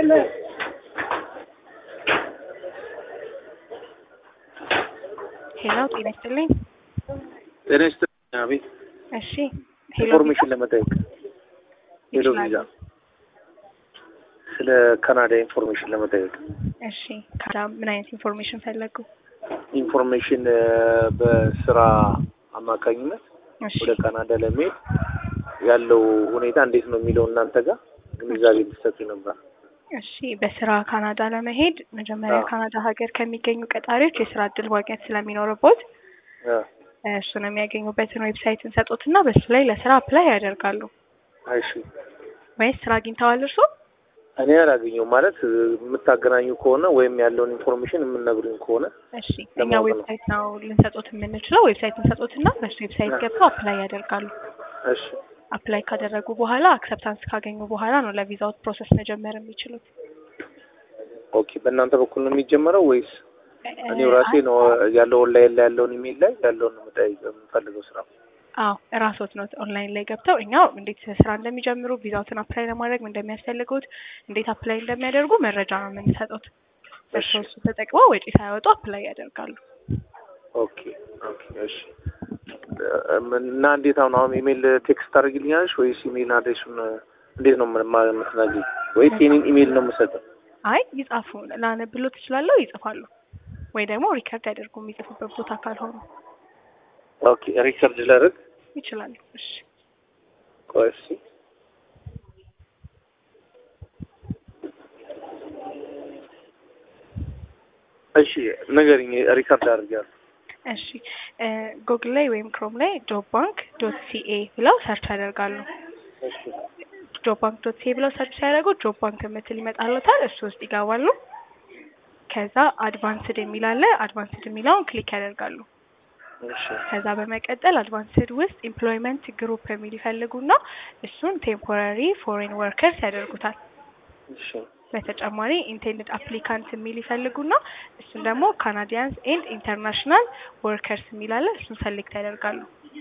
ሄሎ ጤና ይስጥልኝ። ጤና ይስጥልኝ። አቤት። እሺ ሄሎ ኢንፎርሜሽን ለመጠየቅ ሄሎ ቪዛ ይችላሉ። ስለ ካናዳ ኢንፎርሜሽን ለመጠየቅ እሺ ካዳ ምን አይነት ኢንፎርሜሽን ፈለጉ? ኢንፎርሜሽን እ፣ በስራ አማካኝነት እሺ ወደ ካናዳ ለመሄድ ያለው ሁኔታ እንዴት ነው የሚለው እናንተ ጋር ግንዛቤ እንድትሰጡ ነበር። እሺ በስራ ካናዳ ለመሄድ መጀመሪያ አዎ። ካናዳ ሀገር ከሚገኙ ቀጣሪዎች የስራ እድል ማግኘት ስለሚኖርቦት አ፣ እሱን የሚያገኙበትን ዌብሳይት እንሰጡትና በሱ ላይ ለስራ አፕላይ ያደርጋሉ። እሺ ወይስ ስራ አግኝተዋል እርስዎ? እኔ አላገኘሁም ማለት እ፣ የምታገናኙ ከሆነ ወይም ያለውን ኢንፎርሜሽን የምነግሩኝ ከሆነ እሺ እኛ ለማወቅ ነው። ዌብሳይት ነው ልንሰጡት የምንችለው። ዌብሳይት እንሰጡትና በሱ ዌብሳይት ገብተው አፕላይ ያደርጋሉ። እሺ አፕላይ ካደረጉ በኋላ አክሰፕታንስ ካገኙ በኋላ ነው ለቪዛውት ፕሮሰስ መጀመር የሚችሉት። ኦኬ። በእናንተ በኩል ነው የሚጀመረው ወይስ እኔው ራሴ ነው ያለው ኦንላይን ላይ ያለውን ኢሜል ላይ ያለውን ነው የምጠይቅ የምፈልገው ስራ? አዎ እራስዎት ነው ኦንላይን ላይ ገብተው እኛው እንዴት ስራ እንደሚጀምሩ ቪዛውትን አፕላይ ለማድረግ ምን እንደሚያስፈልጉት እንዴት አፕላይ እንደሚያደርጉ መረጃ ነው የምንሰጡት። እርስዎ እሱ ተጠቅመው ወጪ ሳያወጡ አፕላይ ያደርጋሉ። ኦኬ ኦኬ እሺ እ፣ ምን- እና እንዴት አሁን አሁን ኢሜል ቴክስት ታደርግልኛለሽ ወይስ ኢሜል አድሬሱን እንዴት ነው ምን- ማ- የምትነግሪኝ ወይስ የኔን ኢሜል ነው የምሰጠው? አይ ይጻፉ ላነብሎ ትችላለሁ ይጽፋሉ፣ ወይ ደግሞ ሪከርድ ያደርጉ የሚጽፉበት ቦታ ካልሆኑ ኦኬ ሪከርድ ላደርግ ይችላሉ። እሺ ቆይ እስኪ እሺ ንገሪኝ ሪከርድ አድርጊያለሁ እሺ ጉግል ላይ ወይም ክሮም ላይ ጆብ ባንክ ዶት ሲኤ ብለው ሰርች ያደርጋሉ። እሺ ጆብ ባንክ ዶት ሲኤ ብለው ሰርች ሲያደርጉ ጆብ ባንክ የምትል ይመጣሉታል። እሱ ውስጥ ይገባሉ። ከዛ አድቫንስድ የሚል አለ። አድቫንስድ የሚለውን ክሊክ ያደርጋሉ። እሺ ከዛ በመቀጠል አድቫንስድ ውስጥ ኤምፕሎይመንት ግሩፕ የሚል ይፈልጉና እሱን ቴምፖራሪ ፎሬን ወርከርስ ያደርጉታል። እሺ በተጨማሪ ኢንቴንድድ አፕሊካንት የሚል ይፈልጉና እሱን ደግሞ ካናዲያንስ ኤንድ ኢንተርናሽናል ወርከርስ የሚል አለ። እሱን ሰሌክት ያደርጋሉ።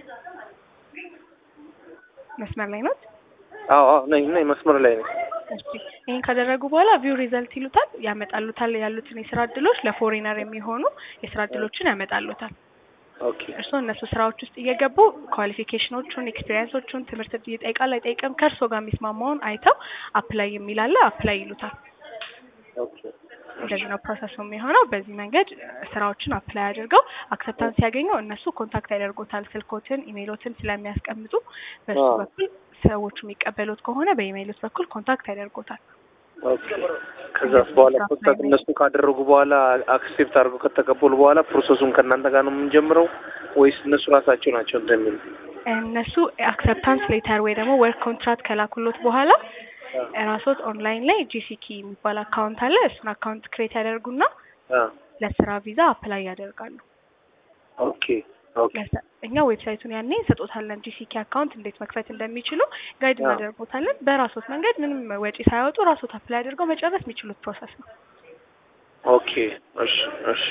መስመር ላይ ነው። አዎ አዎ ነኝ ነኝ መስመር ላይ ነኝ እሺ ይህን ካደረጉ በኋላ ቪው ሪዘልት ይሉታል። ያመጣሉታል ያሉትን የስራ እድሎች ለፎሬነር የሚሆኑ የስራ እድሎችን ያመጣሉታል። ኦኬ እርስዎ እነሱ ስራዎች ውስጥ እየገቡ ኳሊፊኬሽኖቹን፣ ኤክስፒሪየንሶቹን ትምህርት ይጠይቃል አይጠይቅም ከእርስዎ ጋር የሚስማማውን አይተው አፕላይ የሚል አለ አፕላይ ይሉታል። ኦኬ እንደዚህ ነው ፕሮሰሱ የሚሆነው። በዚህ መንገድ እ፣ ስራዎችን አፕላይ አድርገው አክሰፕታንስ ሲያገኙ እነሱ ኮንታክት ያደርጉታል። ስልኮትን፣ ኢሜይሎትን ስለሚያስቀምጡ በሱ አዎ። በኩል ሰዎቹ የሚቀበሉት ከሆነ በኢሜይሎት በኩል ኮንታክት ያደርጉታል። ኦኬ ከዛስ በኋላ ኮንታክት እነሱ ካደረጉ በኋላ አክሴፕት አድርገው ከተቀበሉ በኋላ ፕሮሰሱን ከእናንተ ጋር ነው የምንጀምረው ወይስ እነሱ ራሳቸው ናቸው እንደሚሉ? እነሱ አክሰፕታንስ ሌተር ወይ ደግሞ ወርክ ኮንትራክት ከላኩሎት በኋላ ራሶት ኦንላይን ላይ ጂሲኪ የሚባል አካውንት አለ። እሱን አካውንት ክሬት ያደርጉና አ ለስራ ቪዛ አፕላይ ያደርጋሉ። ኦኬ ኦኬ ለሰ- እኛ ዌብሳይቱን ያኔ እንሰጦታለን። ጂሲኪ አካውንት እንዴት መክፈት እንደሚችሉ ጋይድ አዎ። እናደርጎታለን። በራሶት መንገድ ምንም ወጪ ሳያወጡ ራሶት አፕላይ አድርገው መጨረስ የሚችሉት ፕሮሰስ ነው። ኦኬ እሺ እሺ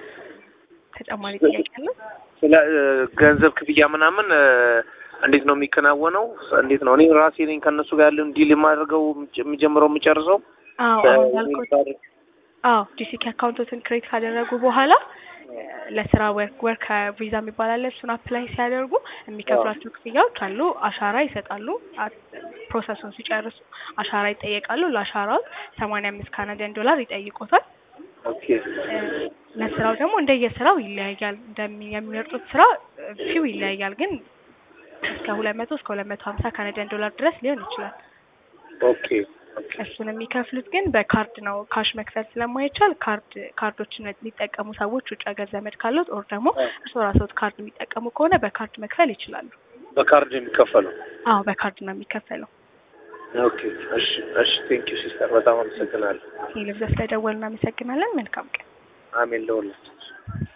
ተጨማሪ ጥያቄ አለ? ስለ እ፣ ገንዘብ ክፍያ ምናምን እ፣ እንዴት ነው የሚከናወነው? እንዴት ነው እኔ ራሴ ነኝ ከእነሱ ጋር ያለውን ዲል የማደርገው የምጀምረው የምጨርሰው? አዎ እ፣ አሁን እንዳልኩት አዎ ጂሲኪ አካውንቶትን ክሬት ካደረጉ በኋላ ለስራ ወርክ ወርክ ቪዛ የሚባል አለ። እሱን አፕላይ ሲያደርጉ የሚከፍሏቸው ክፍያዎች አሉ። አሻራ ይሰጣሉ። አ- ፕሮሰሱን ሲጨርሱ አሻራ ይጠየቃሉ። ለአሻራው ሰማንያ አምስት ካናዲያን ዶላር ይጠይቁታል። ኦኬ እ፣ ለስራው ደግሞ እንደየስራው ይለያያል። እንደሚ የሚመርጡት ስራ እ፣ ፊው ይለያያል። ግን እስከ ሁለት መቶ እስከ ሁለት መቶ ሀምሳ ካናዲያን ዶላር ድረስ ሊሆን ይችላል። ኦኬ ኦኬ እሱን የሚከፍሉት ግን በካርድ ነው። ካሽ መክፈል ስለማይቻል ካርድ ካርዶችን የሚጠቀሙ ሰዎች ውጭ ሀገር ዘመድ ካሉት ኦር ደግሞ እርስዎ ራስዎት ካርድ የሚጠቀሙ ከሆነ በካርድ መክፈል ይችላሉ። በካርድ የሚከፈለው? አዎ በካርድ ነው የሚከፈለው። ኦኬ እሺ እሺ ቴንክ ዩ ሲስተር በጣም አመሰግናለሁ። ይህ ልብዘ ስለደወሉ እናመሰግናለን። መልካም ቀን። አሜን ለሁላችን